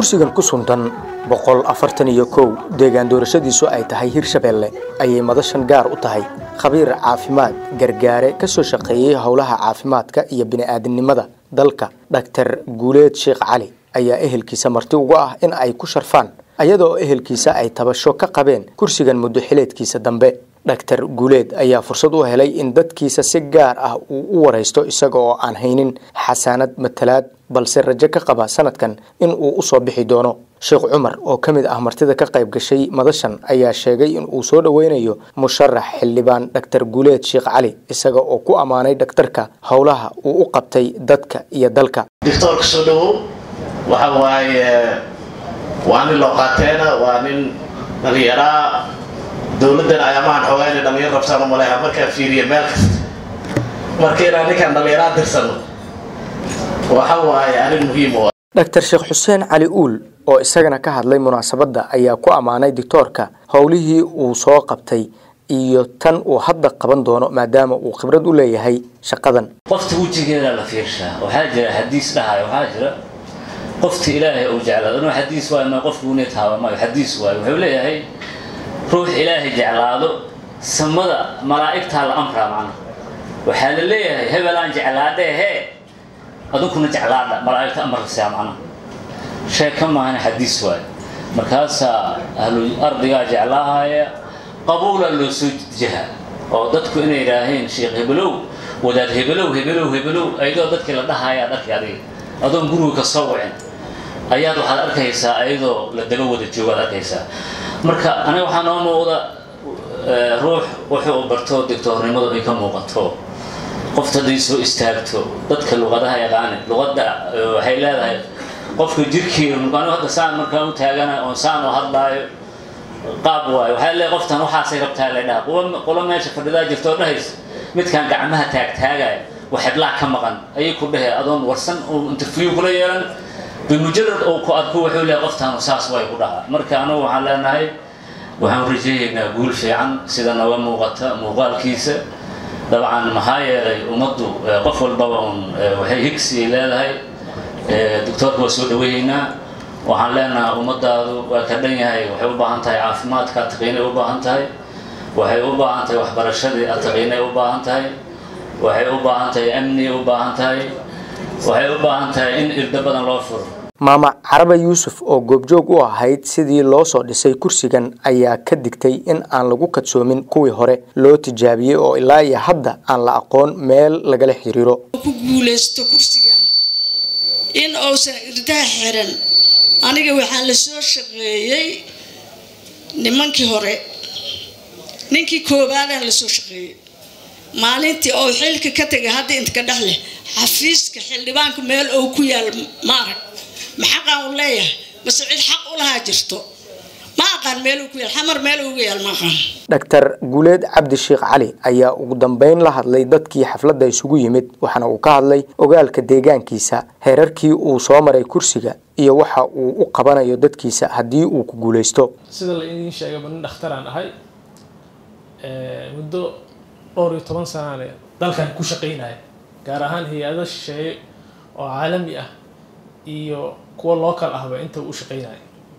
kursigan ku suntan boqol afartan iyo kow deegaan doorashadiisu ay tahay hirshabeelle ayay madashan gaar u tahay khabiir caafimaad gargaare ka soo shaqeeyey howlaha caafimaadka iyo bini'aadinimada dalka dhaktar guuleed sheekh cali ayaa ehelkiisa marti uga ah in ay ku sharfaan ayadoo ehelkiisa ay tabasho ka qabeen kursigan muddo xileedkiisa dambe dhaktar guuleed ayaa fursad u helay in dadkiisa si gaar ah uu u waraysto isaga oo aan haynin xasaanad matalaad balse rajo ka qaba sanadkan in uu usoo bixi doono sheekh cumar oo ka mid ah martida ka qayb gashay madashan ayaa sheegay in uu soo dhoweynayo musharax xildhibaan dhaktar guuleed sheekh cali isaga oo ku ammaanay dhaktarka howlaha uu u qabtay dadka iyo dalka doctoorka soo dhawow waxa waaye waa nin loo qaateena waa nin dhalinyaraa dowladdan ayaamahan xoogaa inay dhalinyar rabtaan u maleeha markaa fiiriya meel kasta marka inaan ninkaan dhalinyaraa dirsano waxa waaye arrin muhiim u ah dhaktar sheekh xuseen cali uul oo isagana ka hadlay munaasabadda ayaa ku ammaanay doctoorka howlihii uu soo qabtay iyo tan uu hadda qaban doono maadaama uu khibrad u leeyahay shaqadan qofta wejigeeda la fiirshaa waxaa jira xadiis dhahayo waxaa jira qofta ilaahay uu jeclaado inuu xadiis waayo ma qofku unay taaba maayo xadiis waayo wuxuu leeyahay ruux ilaahay jeclaado samada malaa'igtaa la amraa macna waxaa la leeyahay hebelaan jeclaadhe hee adunkuna jeclaadha malaa'igta amarkasaa macna sheeka maahana xadiis waayo markaasaa ahlu ardigaa jeclaahaya qabuula loo soo jaha oo dadku inay yidhaaheen sheekh hebelow wadaad hebelow hebelow hebelow ayadoo dadkii la dhahayaa dharkii adiga adoon guriga ka soo wicin ayaad waxaad arkaysaa ayadoo la daba wada joogaad arkaysaa marka aniga waxaa noo muuqda ruux wuxuu barto digtoornimadu ay ka muuqato qofta hadday soo istaagto dadka luqadaha yaqaani luqadda waxay leedahay qofka jirkiina anigu hadda saan markaan u taagana oon saan u hadlaayo qaab waayo waxaa leedahay qoftan waxaasay rabtaa la dhaha qolo meesha fadhidaa jirta oo dhahaysa midkaan gacmaha taagtaagaya waxedlaa ka maqan ayay ku dhahee adoon warsan uu interview kula yeelan bimujarad uu ku arko wuxuu leeyahay qoftaanu saas way ku dhahaa marka anigu waxaan leenahay waxaan rajeeyaynaa guul fiican sida nooga muuqata muuqaalkiisa dabcan maxaa yeelay ummaddu qof walbaba un waxay higsi leedahay doctoorka waa soo dhaweeyeynaa waxaan leenahay ummadaadu waa ka dhan yahay waxay u baahan tahay caafimaadka ataqiinay u baahan tahay waxay u baahan tahay waxbarashadii ataqiinay u baahan tahay waxay u baahan tahay amniyay u baahan tahay waxay u baahan tahay in irdo badan loo furo maama carabe yuusuf oo goobjoog u ahayd sidii loo soo dhisay kursigan ayaa ka digtay in aan lagu kadsoomin kuwii hore loo tijaabiyey oo ilaa iyo hadda aan la aqoon meel lagala xiriiro ku guulaysto kursigan in uusan irdaha xiran aniga waxaan la soo shaqeeyey nimankii hore ninkii koobaadaan la soo shaqeeyey maalintii oo xilka ka tegay hadda inta ka dhex leh xafiiska xildhibaanku meel ou ku yaal ma arag ma xaqaan u leeyahay mase cid xaq u lahaa jirto ma aqaan meeluu ku yaal xamar meel ugu yaal ma aqaan dhaktar guuleed cabdi sheekh cali ayaa ugu dambeyn la hadlay dadkii xafladda isugu yimid waxaana uu ka hadlay ogaalka deegaankiisa heerarkii uu soo maray kursiga iyo waxa uu u qabanayo dadkiisa haddii uu ku guulaysto sida la idiin sheegayba nin dhakhtaraan ahay muddo dhowr iyo toban sanaane dalkan ku shaqaynaya gaar ahaan hay-ado shisheeye oo caalami ah iyo kuwa local ahba inta u shaqaynaya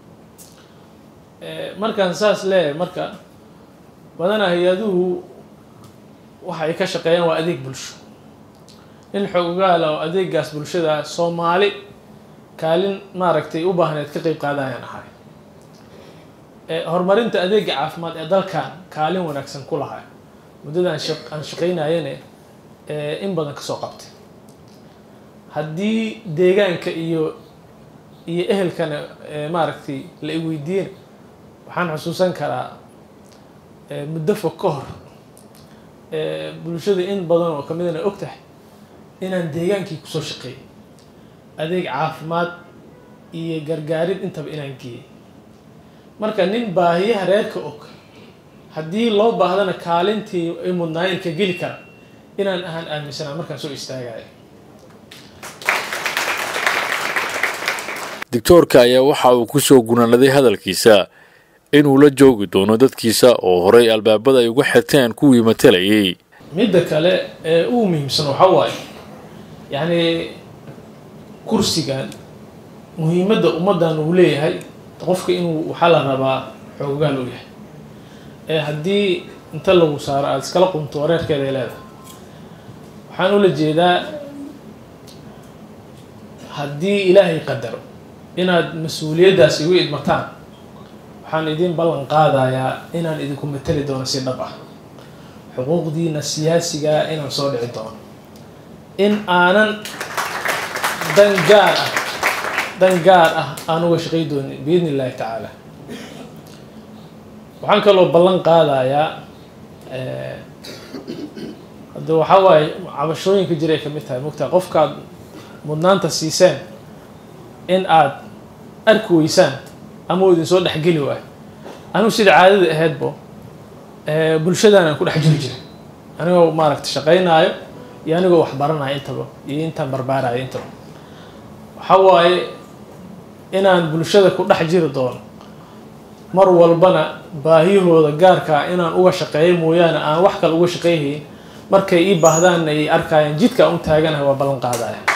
markaan saas leeyahay marka badanaa hay-aduhu waxa ay ka shaqeeyaan waa adeeg bulsho nin xoogaala oo adeegaas bulshada soomaali kaalin maaragtay u baahneed ka qeyb qaadayaan ahay horumarinta adeega caafimaad ee dalkan kaalin wanaagsan ku lahay muddadaan aan shaqaynayane in badan kasoo qabtay haddii deegaanka iyo iyo ehelkana maaragtay la i weydiiyena waxaan xusuusan karaa muddo fog ka hor bulshada in badan oo kamidana og tahay inaan deegaankii kusoo shaqeeyay adeeg caafimaad iyo gargaarid intaba inaan geeyay marka nin baahiyaha reerka og haddii loo baahdana kaalintii ay mudnaayeen ka geli kara inaan ahaan aaminsanaa markaan soo istaagaya doctoorka ayaa waxa uu ku soo gunaanaday hadalkiisa inuu la joogi doono dadkiisa oo horay albaabada ay uga xirteen kuwii matalayay midda kale ee ugu muhiimsan waxaa waaye yacni kursigan muhiimadda ummaddan uu leeyahay qofka inuu waxaa la rabaa xoogaal u yahay ee haddii inta lagu saaro aada iskala qunto wareerkeeda ay leedahay waxaan ula jeedaa haddii ilaahay qadaro inaad mas-uuliyaddaas igu idmataan waxaan idin ballan qaadayaa inaan idinku mateli doono si dhab ah xuquuqdiina siyaasigaa inaan soo dhici doono in aanan dan gaar ah dan gaar ah aan uga shaqay doonin biidni illaahi tacaala waxaan kaloo ballan qaadayaa hadda waxaa waaye cabashooyinka jiray ka mid tahay mogtaa qofkaad mudnaanta siiseen in aad arki weysaan ama uu idin soo dhexgeli waayo anigu sida caadada ahaydbo bulshadan aan ku dhex jiri jiray anigoo maaragta shaqaynaayo iyo anigoo wax baranayo intaba iyo intaan barbaarayo intaba waxaa waaye inaan bulshada ku dhex jiri doono mar walbana baahiyahooda gaarkaa inaan uga shaqeeyo mooyaane aan wax kale uga shaqeyhayn markay ii baahdaan ay arkayaan jidka aan u taaganahay waa ballan qaadaya